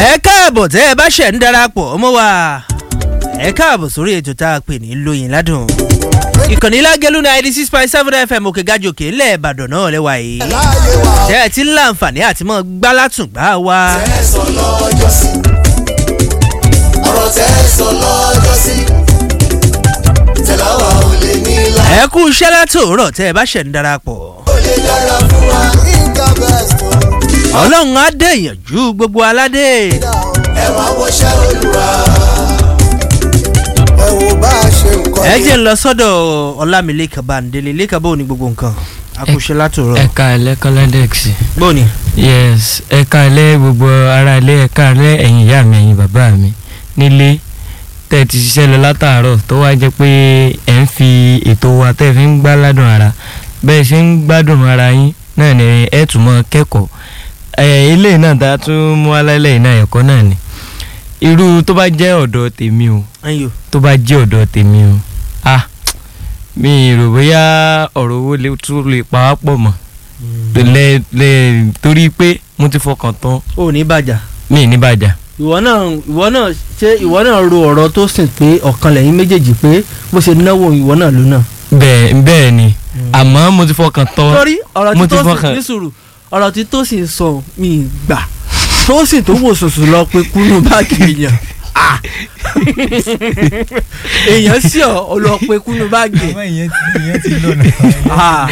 ẹ káàbọ̀ tẹ́ ẹ bá ṣẹ̀ ń darapọ̀ mọ́ wa ẹ káàbọ̀ sórí ètò tá a pè ní lóyin ládùn ìkànnì lágẹ̀lú ninety six point seven fm òkè gàjòkè ńlẹ̀ ìbàdàn náà lẹ́wà yìí tẹ́ ẹ ti ń láǹfààní àti mọ́ gbálátùngbà wa tẹ́ sọ lọ́jọ́ sí ọ̀rọ̀ tẹ́ sọ lọ́jọ́ sí tẹ̀láwà ò lè ní ilá ẹ kú iṣẹ́ látòórọ̀ tẹ́ ẹ bá ṣẹ̀ ń darapọ̀ ò lè dára fún wa. nǹkan best o ọlọ́run á dẹ̀yànjú gbogbo aládé ẹ̀wọ̀n awọ́ṣẹ́ olúwa. ẹ wo bá a ṣe nǹkan ẹ jẹ́ ń lọ sọ́dọ̀ ọlámilékan báńdélé lẹ́kàn bó ní gbogbo nǹkan a kú iṣẹ́ látòórọ̀ ẹ̀ka ilẹ̀ kọ́lẹ́dẹ̀x bó ní. yes ẹ̀ka ilẹ̀ gbogbo ara ilé ẹ̀ka ilẹ̀ ẹ̀yìn ìyá mi ẹ̀yìn bàbá mi nílé tẹ́ ẹ ti ṣiṣẹ́ lọ látàárọ̀ tó wá jẹ́ pé ẹ̀ ń fi ètò wa tẹ́ ẹ fi ń gbá ládùn ara bẹ́ẹ̀ ṣe ń gbádùn ara yín náà ni ẹ̀ tún mọ́ kẹ́kọ̀ọ́ ẹ̀ ilé náà tá a tún mú alálẹ̀ yìí náà ẹ̀kọ́ náà ni irú tó bá jẹ́ ọ̀dọ̀ tèmi o ẹ̀yọ́ tó bá jẹ́ ọ̀dọ̀ tèmi o ah mi rò bóyá ọ̀rọ̀ owó lè tún lè pa á pọ̀ mọ́ lẹ lẹ torí pé mo ti fọkàn tán ò ní bàjá mi ní bàjá ìwọ náà ìwọ náà ṣé ìwọ náà ro ọ̀rọ̀ tó sìn pé ọ̀kan lẹ́yìn méjèèjì pé bó ṣe náwó ìwọ náà ló náà. bẹ́ẹ̀ bẹ́ẹ̀ ni àmọ́ mo ti fọkàn tán torí ọ̀rọ̀ mo tí ti tó fọkàn- sìn ní sùúrù ọ̀rọ̀ tí tó sì ń sọ mi gbà tó sì tó wò sùsù lọ pé kúnnú báàgì èèyàn Ah! èèyàn sí ọ ọ lọ pé kúnnú báàgì ìyẹn ti ìyẹn ti lọ nà. Ah!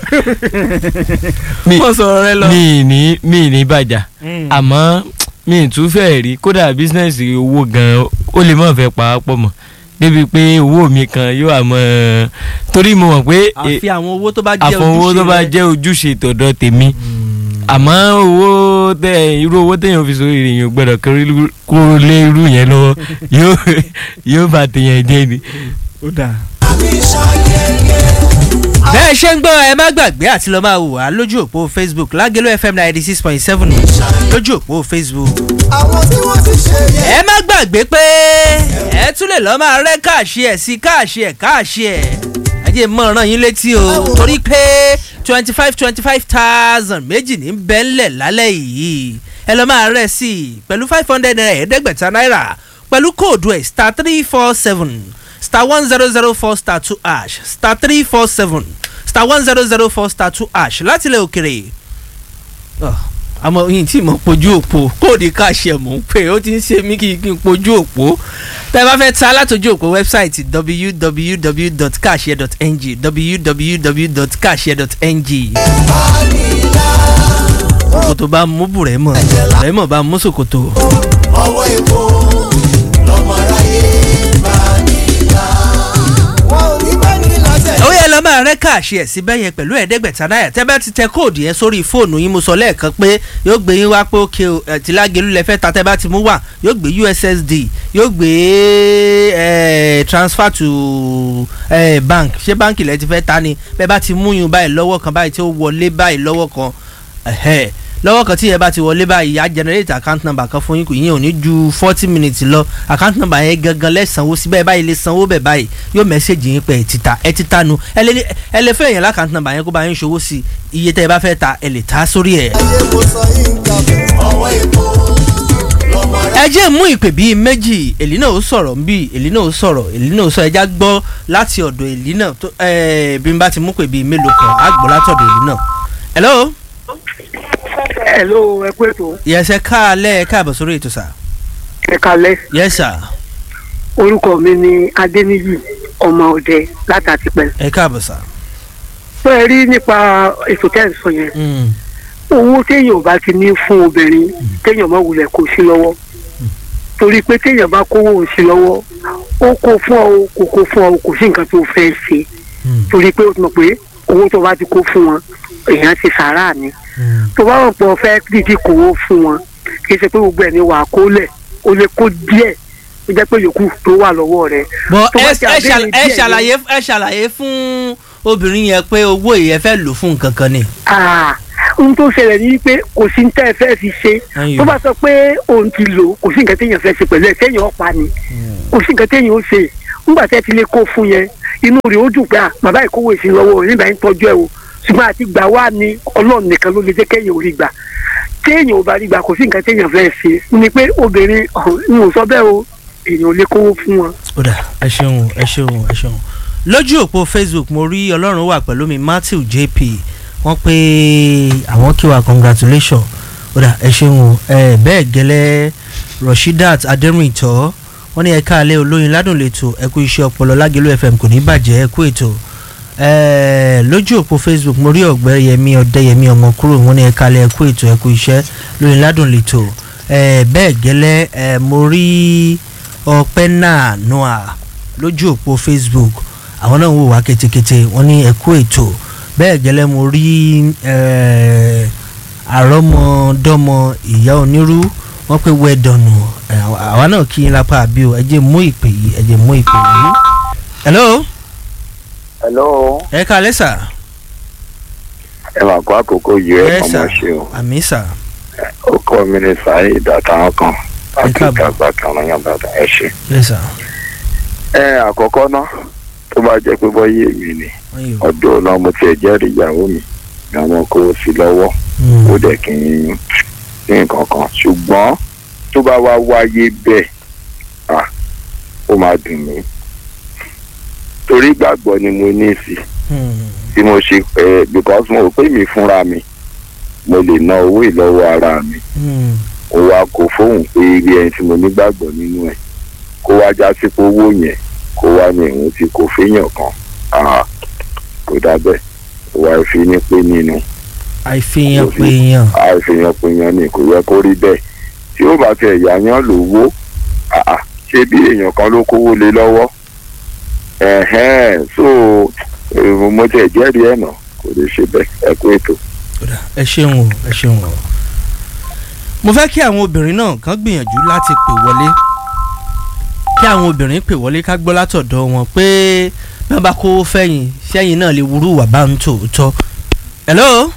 mi wọ́n sọ̀rọ̀ rẹ lọ. mi ní mi ní bàjá Mm. àmọ́ mi tún fẹ́ rí kódà bísínẹ́sì owó gan ó lè má fẹ́ pa á pọ̀ mọ́ débi pé owó mi kan yóò àmọ́ torí mo mọ̀ pé e- àfi àwọn owó tó bá jẹ́ àfọwọ́ owó tó bá rẹ. jẹ́ ojúṣe tọ̀dọ̀ tèmi àmọ́ owó tẹ irú owó téèyàn fi sórí rẹ̀ yóò gbọ́dọ̀ kórè lú- kó lé irú yẹn lọ́wọ́ yóò yóò bá tèèyàn jẹ́ ni. ó dáa. àmì ṣayẹyẹ bẹ́ẹ̀ ṣe ń gbọ́ ẹ má gbàgbé àti lọ́ọ́ máa wò wá lójú òpó facebook lágẹ̀lú fm ninety six point seven lójú òpó facebook. àwọn tí wọ́n ti ṣe yẹ. ẹ má gbàgbé pé ẹ tún lè lọ́ọ́ máa rẹ́ káàṣì ẹ̀ sí káàṣì ẹ̀ káàṣì ẹ̀ ẹ jẹ́ mọ́ ọ̀ràn yín létí o torí pé twenty five twenty five thousand méjì ní bẹ́ńlẹ̀ lálẹ́ yìí ẹ lọ́ọ́ máa rẹ̀ sí i pẹ̀lú five hundred naira ẹ̀ẹ́dẹ́gbẹ̀ta náírà pẹ̀lú kóòdù ẹ̀ star three four seven star one zero zero four star two ash star three four seven star one zero zero four star two ash láti ilẹ̀ òkèrè àmọ́ yìí tí mo pojú òpó kóòdì káṣẹ mò ń pè ó ti ń ṣe mí kí kí n pojú òpó tẹ́ ẹ bá fẹ́ ta látọjú òpó wẹ́bsáìtì www.cashier.ng www.cashier.ng ṣòkòtò bá mú bùrẹ́mọ̀ bùrẹ́mọ̀ bá mú ṣòkòtò. ọwọ́ epo lọ́mọ aráyé bá nílá. wọn ò ní bá ní lọ́tẹ̀. ó yẹ lọ máa rẹ́ káàṣì ẹ̀ síbẹ̀ yẹn pẹ̀lú ẹ̀ẹ́dẹ́gbẹ̀ta náírà tẹ́ bá ti tẹ kóòdù yẹn sórí fóònù yín mo sọ lẹ́ẹ̀kan pé yóò gbé yín wá pé òkè o ẹ̀ tí lágẹ̀lú lẹ́fẹ́ ta tẹ́ bá ti mú wà yóò gbé ussd yóò gbé ẹ̀ transfer to ẹ̀ bank ṣé báǹkì lẹ́ ti fẹ́ ta ni bẹ́ẹ̀ bá ti mú yín báyìí lọ́wọ́ kan báyìí tí ó wọlé báyìí lọ́wọ́ kan ẹ̀hẹ́ lọ́wọ́ kan tí yẹn bá ti wọlé báyìí á generate account number kan fún yín kò yín ò ní ju forty minutes lọ account number yẹn gangan lẹ́sànwó síbẹ̀ báyìí lè sanwó bẹ̀ báyìí yóò mẹ́sẹ̀gì yín pé ẹ̀ ti ta ẹ̀ ti ta nu ẹ lè ní- ẹ lè fẹ́ èèyàn lákàntì number yẹn kó bá yín ṣòwò sí iye tẹ́ ẹ bá fẹ́ ta ẹ lè ta sórí ẹ̀. ayé mo sọ yín kàbọ̀. ọwọ́ epo lọ́mọ aráyé. ẹ jẹ́ mú ìpè bíi méjì èlì náà ó sọ̀rọ̀ ń bí èlì náà ó sọ̀rọ̀ èlì náà ó sọ ẹja gbọ́ láti ọ̀dọ̀ èlì náà tó ẹ bí n bá ti mú pè bíi mélòó kan á gbọ́ látọ̀dọ̀ èlì náà. hello hello ẹ kú ètò yes ẹ káalẹ́ ẹ káàbọ̀ sórí ètò sà ẹ kalẹ yes sir orúkọ mi ni adéníyì ọmọ ọdẹ látàtìpẹ ẹ káàbọ̀ sà. tó ẹ rí nípa ètò tẹ́ ẹ̀ ń sọ yẹn Mm. owó téèyàn ò bá ti ní fún obìnrin téèyàn má wulẹ̀ kó sí lọ́wọ́ torí pé téèyàn bá kówó ò sí lọ́wọ́ ó kó fún ọ kò kó fún ọ kò sí nǹkan tó fẹ́ ṣe Mm. torí pé ó ti mọ̀ pé owó tó bá ti kó fún wọn èèyàn ti sàárà ni Mm. tó bá wọn pọ̀ fẹ́ dídí kówó fún wọn kì í ṣe pé gbogbo ẹ̀ ní wàá kó lẹ̀ ó lè kó díẹ̀ ó jẹ́ pé yòókù tó wà lọ́wọ́ rẹ̀ bọ tó bá ẹ ti ẹ àbẹ̀rẹ̀ ṣàl- ẹ díẹ̀ ṣàlàyé ẹ ṣàlàyé fún obìnrin yẹn pé owó yẹn fẹ́ lò fún nǹkan kan ni. Ah, ohun tó ṣẹlẹ̀ ní pé kò sí ní tẹ́ ẹ fẹ́ fi ṣe Ayò. tó bá sọ pé òun ti lò kò sí nǹkan téèyàn fẹ́ ṣe pẹ̀lú ẹ̀ téèyàn ó pa ni kò sí nǹkan téèyàn ó ṣe nígbà tẹ́ ti lè kó fún yẹn inú rẹ̀ ó dùn pé ah, bàbá ìkówó ìsìn lọ́wọ́ nígbà yẹn tọ́jú ẹ̀ o ṣùgbọ́n àti gbà wá ní ọlọ́run nìkan ló lè jẹ́ kéèyàn ò rí gbà téèyàn ò bá rí gbà kò sí nǹkan téèyàn fẹ́ ṣe ni pé obìnrin n ò sọ bẹ́ẹ̀ o èèyàn ò lè kówó fún wọn. ó dà ẹ ṣeun ẹ ṣeun ẹ ṣeun lójú òpó facebook mo rí ọlọ́run wà pẹ̀lú mi matthew jp wọ́n pé àwọn kí wa congratulation ó dà ẹ ṣeun o ẹ bẹ́ẹ̀ gẹ́lẹ́ rashidat adẹ́rìntọ́ wọ́n ní ẹ̀ka alẹ́ olóyin ládùn lẹ́tọ̀ ẹ kú iṣẹ́ ọpọlọ lágẹ̀lú fm kò ní bàjẹ́ ẹ kú ètò ẹ lójú òpó facebook mo rí ọ̀gbẹ́yẹmí ọ̀dẹ́yẹmí ọmọ kúrò wọ́n ní ẹ̀ka alẹ́ ẹ kú ètò ẹ kú iṣẹ́ lóyin ládùn lẹ́tọ̀ ẹ bẹ́ẹ̀ gẹ́lẹ́ ẹ mo rí ọpẹ́ náà noah lójú òpó facebook àwọn náà ń wò wá ketekete wọ́n ní ẹ kú ètò bẹ́ẹ̀ gẹ́lẹ́ mo rí ẹ àrọ́mọdọ́mọ ìyá onírú wọ́n pé wẹ́ dọ̀nù àwa náà kí n lápá àbí o ẹ jẹ́ mú ìpè yìí ẹ jẹ́ mú ìpè yìí. hello hello ẹ ká lẹ́sà. ẹ máa kó àkókò yìí ẹ kàn máa ṣe o àmì sà. ó kọ́ mi ní sáyé ìdàtàwọn kan láti káàbọ̀. ìdàgbà kan lọ́yàn bàtà ẹ ṣe. lẹ́sà. ẹ àkọ́kọ́ ná tó bá jẹ́ pé bọ́yé mi ni wọ́n yóò. ọ̀dọ́ náà mo tiẹ̀ jẹ́rìí ìyàwó mi ni àwọn kó o sí lọ́wọ́ ó dẹ̀ kí n ní nǹkan kan ṣùgbọ́n tó bá wá wáyé bẹ́ẹ̀ à ó máa dùn mí torí ìgbàgbọ́ ni mo ní sí tí mo ṣe ẹ because mo rò pé mi fúnra mi mo lè ná owó ìlọ́wọ́ ara mi ó wá kó fóun pé ilé ẹni tí mo nígbàgbọ́ nínú ẹ̀ kó wá já sí pé owó yẹn kó wá ní ìhun tí kò féèyàn kan Ah, kò dábẹ́ ó wá fi ní pé nínú àìfihàn pé èèyàn. àìfihàn pé yan ni kò yẹ kó rí bẹ́ẹ̀ tí ó bá tẹ ìyá yán lówó ah, ah, ṣé bí èèyàn kan ló kówó lé lọ́wọ́ ẹ̀hẹ́n so eh, mo tẹ̀ jẹ́rìí ẹ̀ nà kò lè ṣe bẹ́ẹ̀ ẹ kú ètò. Kódà, ẹ ṣeun o ẹ ṣeun o. mo fẹ́ kí àwọn obìnrin náà kàn gbìyànjú láti pè wọlé kí àwọn obìnrin pè wọlé ká gbọ́ látọ̀dọ̀ wọn pé bí wọ́n bá kó fẹ́yìn sẹ́yìn náà lè wúrú wà bá ń tòótọ́. hello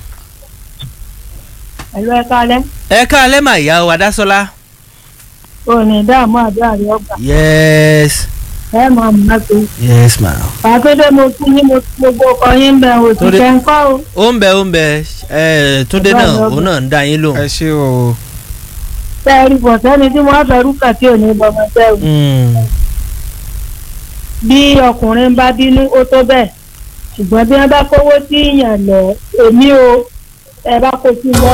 ẹ̀lú ẹ̀ka alẹ́ ẹ káalẹ́ mà ìyá wa dásọ́lá. ò ní dààmú àdúrà rẹ ọgbà yes ẹ máa mú láti. yes ma. pàtódé mo tún ní mo tún gbogbo ọkọ yín bẹ̀ ò sì Tódé. kẹ́ ń kọ́ o. ó ń bẹ ó ń bẹ ẹ túndé náà Ọba òun náà ń dá yín lóhùn. ẹ ṣé o tẹ́ ẹ rí bọ̀ sẹ́ni tí wọ́n fẹ́ rúkà tí ò ní bọ́mọ tẹ́ o. Mm, bí ọkùnrin bá bínú ó tó bẹ́ẹ̀ ṣùgbọ́n bí wọ́n bá kówó sí yàn lọ èmi o ẹ bá kó sí lọ.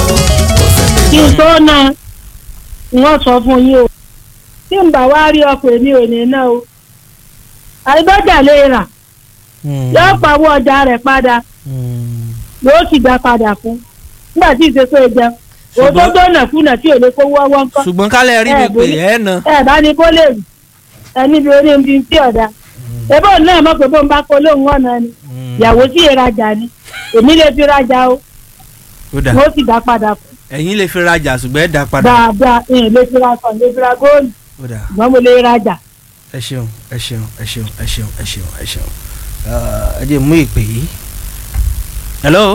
kí n tó na wọ́n sọ fún yín o tí n bá wá rí ọkọ̀ èmi ò ní ná o. àìbọ́jà lè rà mm, yóò pawó ọjà rẹ̀ padà mm. yóò sì gbà padà fún nígbà tí ìṣe pé jẹun Ṣùgbọ́n- òótọ́ dọ́nà kùnà tí ò lè kówó ọwọ́ ńkọ́ ṣùgbọ́n kálẹ̀ rí mi Ẹ, pé bóyá- ẹ na. ẹ bá ní kó lè rí ẹni bí orí ibi tí ọ̀dà ẹbọ náà mọ̀ pé bó ń bá kó lóhùn ọ̀nà ni Mm, ìyàwó sí ìrajà ni èmi lè fi rajà o ó dà mo sì dá padà fún ẹ̀yin lè fi rajà ṣùgbọ́n ẹ dá padà. dáadáa ìyẹn lè fi ra sàn lè fi ra góòlù ó dà ṣùgbọ́n mo lè rajà ẹ ṣeun ẹ ṣeun ẹ ṣeun ẹ ṣeun ẹ ṣeun ẹ ṣeun ẹ jẹ́ mú ìpè yìí. hello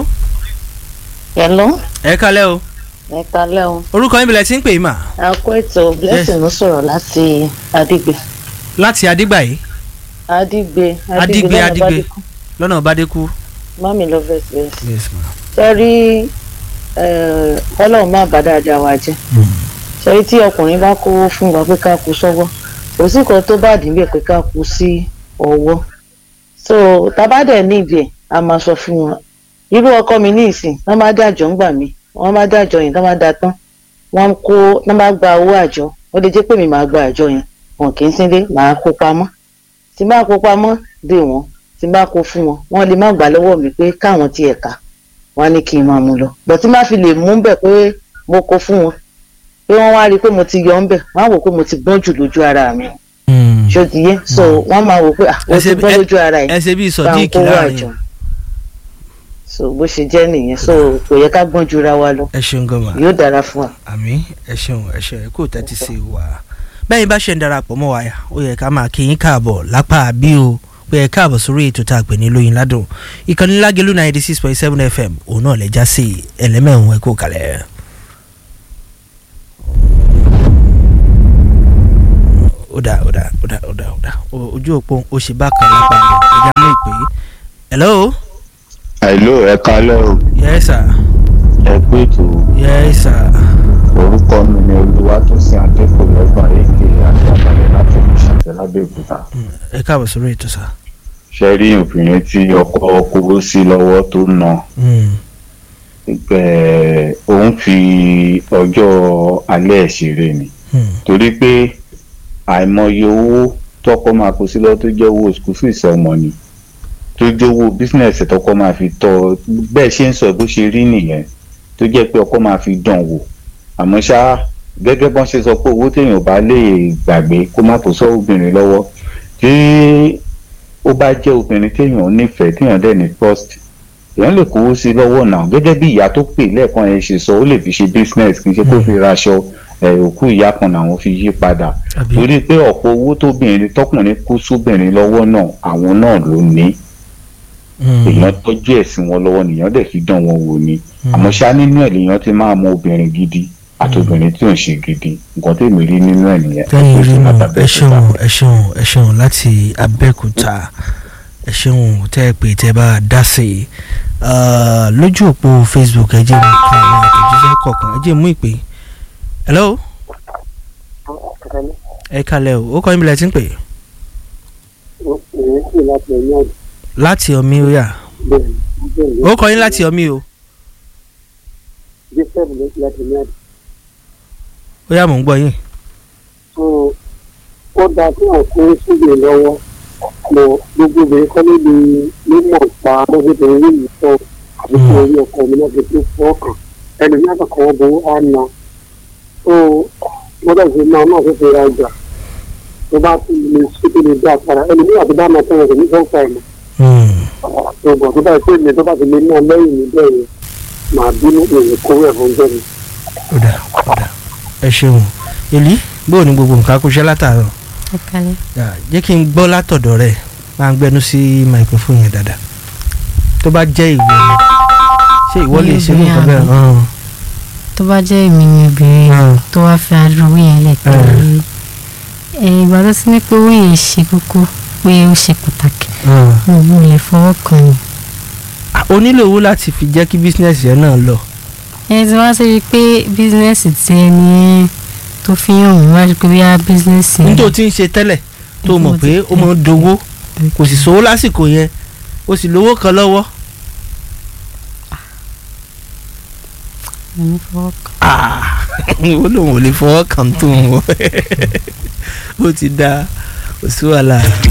Hello, ẹ kálẹ̀ o ẹ kalẹ́ o. orúkọ yín bilẹ̀ tí ń pè yín mà A kó ètò blessing ló sọ̀rọ̀ láti Adigbe. láti adigbà yìí Adigbe. Adigbe, lọ́nà Adigbe. Bádékù. lọ́nà bàdékù. Mami Lovers yes. yes ma. Sẹ́rí ọlọ́run má bá dáadáa wa jẹ́. Sẹ́rí tí ọkùnrin bá kówó fún wa pé ká kú sọ́wọ́. Kò sí kan tó bá dín bẹ́ẹ̀ pé ká kú sí ọwọ́. So tabadẹ̀ ní ibẹ̀ a máa sọ fún wọn. Irú ọkọ mi ní ìsìn, wọ́n máa dájọ́ ń gbà mí. Wọ́n máa dájọ́ yẹn, wọ́n máa da tán. Wọ́n kó, wọ́n máa gba owó àjọ. Ó lè jẹ́ pé mi máa gba àjọ yẹn. Wọn kì í sílé, màá kó pamọ́. Tí n bá kó pamọ́ dé wọn, tí n bá kó fún wọn, wọ́n lè má gbà lọ́wọ́ mi pé káwọn tiẹ̀ ká wọn á ní kí n máa mú lọ bọ̀ tí má fi lè mú bẹ̀ pé mo kó fún wọn pé wọ́n wá rí i pé mo ti yọ ń bẹ̀ wọ́n á wò pé mo ti gbọ́n jù lójú ara mi ṣó ti yé so wọ́n máa wò pé ah mo Ẹ ti ṣe- gbọ́n ẹ- lójú ara yìí ẹ ṣe bí bá ń sọdíìkì kó wá láàrin àjọ so bó ṣe jẹ́ nìyẹn so kò yẹ ká gbọ́n jura wa lọ ẹ ṣeun gan ma yóò dára fún wa. àmì ẹ ṣeun ẹ ṣeun ẹ kò tẹ́tí sí wa bẹ́ẹ̀ bá ṣe ń darapọ̀ mọ́ wa ó yẹ ká máa kí yín káàbọ̀ lápá àbí o pé ẹ káàbọ̀ sórí ètò tá a pè ní lóyin ládùn ìkànnì lágẹ̀lú ninety six point seven fm òun náà lẹ́jà sí ẹlẹ́mẹ̀rún ẹ kò kalẹ̀. ó dà ó dà ó dà ó dà ó dà O- ojú òpó ó ṣe bákan lápá àbí ẹja mú ìpè yìí. hello àìló ẹ kalẹ́ o yes sir ẹ pé ètò yes sir. orúkọ mi ni olúwatósìn adékòlọ́gbà èké àti abalẹ̀ láti ìṣàtẹ̀ lábẹ́òkúta. ẹ káàbọ̀ sórí ètò sá. ṣe rí obìnrin tí ọkọ kówó sí lọ́wọ́ tó ná ẹ̀, òun fi ọjọ́ alẹ́ ẹ̀ ṣeré ni torí pé àìmọye owó tọkọ máa kó sí lọ́wọ́ tó jẹ́ owó school fees ọmọ ni tó jẹ́ owó bísínẹ̀sì tọkọ máa fi tọ́ bẹ́ẹ̀ ṣe ń sọ bó ṣe rí nìyẹn tó jẹ́ pé ọkọ máa fi dán wò àmọ́ ṣá gẹ́gẹ́ bọ́n ṣe sọ pé owó téèyàn bá lè gbàgbé kó má kó sọ obìnrin lọ́wọ́ tí ó bá jẹ́ obìnrin téèyàn nífẹ̀ẹ́ téèyàn dẹ̀ ní trust èèyàn lè kówó sí lọ́wọ́ náà gẹ́gẹ́ bí ìyá tó pè lẹ́ẹ̀kan yẹn ṣe sọ ó lè fi ṣe business kì í ṣe kó fi raṣọ ẹ̀, òkú ìyá kan làwọn fi yí padà torí pé ọ̀pọ̀ owó tóbìnrin tọkùnrin kó sóbìnrin lọ́wọ́ náà àwọn náà ló ní èèyàn tọ́jú ẹ̀sìn wọn lọ́wọ́ nìyẹn dẹ̀ fi dán wọn wò ni àmọ́ ṣá nínú ẹ̀ lèèyàn ti máa mọ obìnrin gidi àti obìnrin tí ò ń ṣe gidi nǹkan tèmi rí nínú ẹ̀ nìyẹn tẹ́yìn rí nù Látàbẹ́ ẹ ṣeun ẹ ṣeun ẹ ṣeun láti abẹ́òkúta ẹ ṣeun tẹ́ ẹ pé tẹ́ ẹ bá a dá sí i Ah, lójú òpó facebook ẹ jẹ́ mi kan àwọn àtẹ̀jíṣẹ́ kọ̀ọ̀kan ẹ jẹ́ mú ìpè hello ẹ kalẹ̀ o ó kọ́ yín bí lẹ ti ń pè láti ọmí ó yà ó kọ́ yín láti ọmí o ó yà mò ń gbọ́ yín ó dáa kí wọn kó síbi lọ́wọ́ mọ gbogbo obìnrin kọ́ níbi mímọ̀ pa mọ́síbìnrin yìí sọ àbí kí orí ọkọ mi náà fi tó fọ́ọ̀kàn ẹni ní àkàkọ́ wọn bó á na tó gbọ́dọ̀ fi máa náà fi fi ra ọjà tó bá ti lè síbi lè dá àpárá ẹni ní àti bá máa tẹ̀wọ̀n kò ní fọ́ọ̀kà ẹ̀ mọ́ tó bọ̀ tó bá yẹ pé mi tó bá ti lè ná lẹ́yìn mi bẹ́ẹ̀ yẹn màá bínú èrè kówó ẹ̀ fún jẹ́ mi. ó dà ó dà ẹ ṣeun èlí bó o ní gbogbo nǹkan kó ṣe látàárọ̀ ẹ kalẹ̀ Yà, jẹ́ kí n gbọ́ látọ̀dọ̀ rẹ̀ máa ń gbẹnu sí microphone yẹn dáadáa tó bá jẹ́ ìwọ ni ṣé ìwọ lè ṣe nǹkan bẹ́ẹ̀ Obìnrin hàn tó bá jẹ́ èmi ni obìnrin tó wá fi adúrú yẹn lẹ̀ pé ẹ ìgbà tó ti ní pé owó yẹn ṣe kókó pé ó ṣe pàtàkì mo ò lè fọwọ́ kàn yín. o nílò owó láti fi jẹ́ kí business yẹn náà lọ ẹ ti wá sí i pé bísínẹ́sì tí ẹni tó fi hàn mí wájú pé bí a bísínẹ́sì yẹn nítorí tí ń ṣe tẹ́lẹ̀ tó mọ̀ pé ó máa ń dowó kò sì sówó lásìkò yẹn o sì lówó kan lọ́wọ́ mo ní fọwọ́ kàn. ó lóun ò lè fọwọ́ kàn tó ń wọ ó ti da kò sí wàhálà.